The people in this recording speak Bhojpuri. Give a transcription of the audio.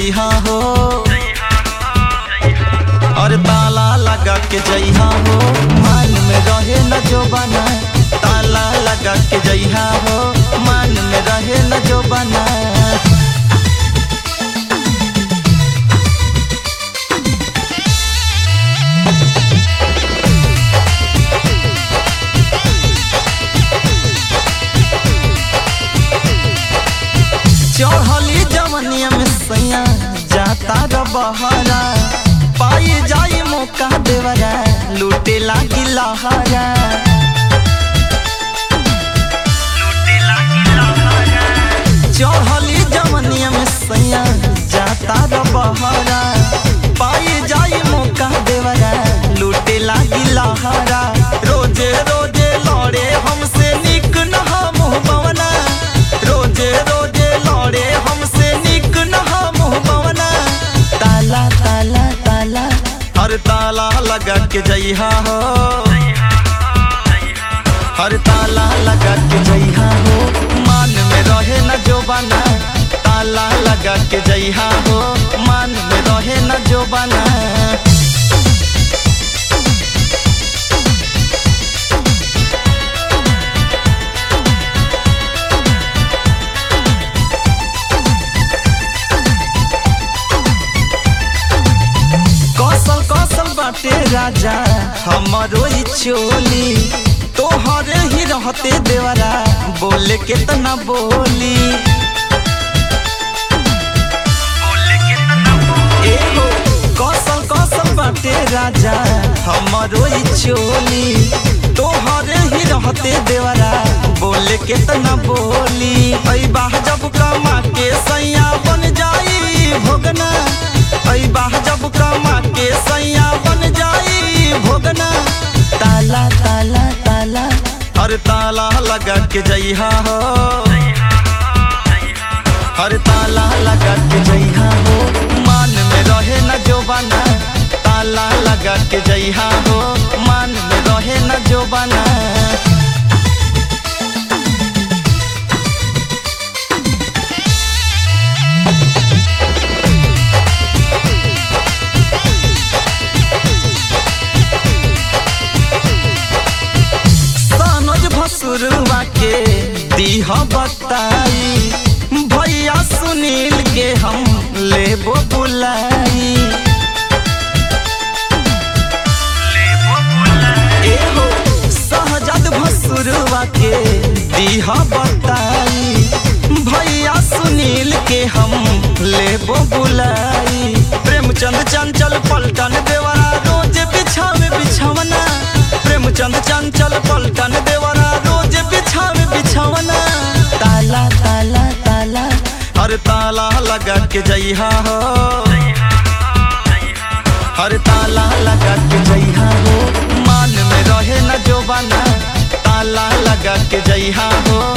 जइहा हो और ताला लगा के जइहा हो मान में रहे न जो बना ताला लगा के जइहा हो मान में रहे न जो बना चढ़ली जवनिया में सैया जाता र बहरा पाई जाई मौका देवरा लूटे लागी लहरा चढ़ली जवनिया में सैया जाता र बहरा पाई जाई मौका देवरा लूटे लागी लहरा रोजे रोजे लड़े हमसे निक नहा मुँह बवना रोजे रोजे लड़े हमसे निक नहा मुँह बवना ताला ताला ताला हर ताला लगा के जइहा हो हर ताला लगा के जइहा हो मान में रहे न जो बना ताला लगा के जइहा हो मान में रहे न जो बना कौशल कौशल बाटे राजा हमारो ई चोली तोहरे ही रहते देवरा बोले के तना बोली एहो कौशल कौशल बाटे राजा हमारो ई चोली तोहरे ही रहते देवरा बोले के तना बोली ऐ बाह जब कमा के सैया बन जाई भोगना ऐ बाह जब कमा के सैया बन जाई भोगना ताला ताला ताला हर ताला लगा के जइहा हो हर ताला लगा के जइहा हो मान में रहे न जो बना ताला लगा के जइहा हो मान में रहे न जो बना सनोज भसुरवा के दीह बताई भैया सुनील के हम लेबो बुलाई एहो सहजद भसुरवा के दीह बताई भैया सुनील के हम लेबो बुलाई प्रेमचंद चंचल पलटन देवरा रोज बिछावे बिछवना प्रेमचंद चंचल पलटन देवरा रोज बिछावे बिछवना ताला ताला ताला हर ताला लगा के जइहा हो हर ताला लगा के जइहा हो मान में रहे न जो बना ताला लगा के जइहा हो